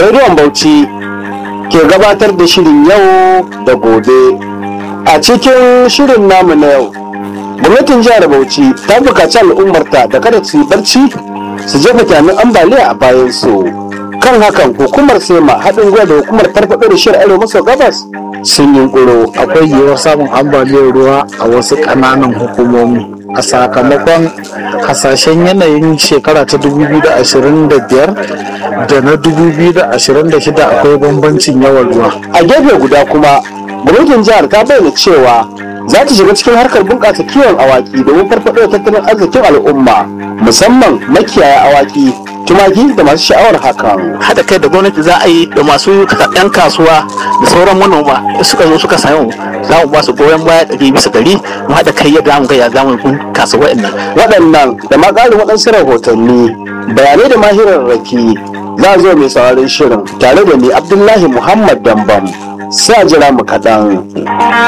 rediyon bauchi ke gabatar da shirin yau da gobe a cikin shirin namu na yau gwamnatin jihar bauchi ta bukaci al'ummarta da kada su yi barci su jefa kyamin ambaliya a bayan su kan hakan hukumar sema haɗin gwiwa da hukumar farfaɗo da shirin arewa maso gabas sun yi akwai yiwuwar samun ambaliyar ruwa a wasu ƙananan hukumomi a sakamakon hasashen yanayin shekara ta 2025 da na 2026 akwai bambancin yawan ruwa a gefe guda kuma gwamnatin jihar ta bayyana cewa za ta shiga cikin harkar bunƙasa kiwon awaki domin farfaɗo da tattalin arzikin al'umma musamman makiyaya awaki tumaki da masu sha'awar hakan haɗa kai da gwamnati za a yi da masu 'yan kasuwa da sauran manoma suka zo suka samu za mu ba su goyon baya ɗari bisa ɗari mu haɗa kai yadda mu ga ya za mu bunkasa waɗannan. waɗannan da ma ƙarin waɗansu rahotanni bayanai da mahirarraki za a zo mai sauraron shirin tare da ni abdullahi muhammad dambam sai a jira mu kaɗan.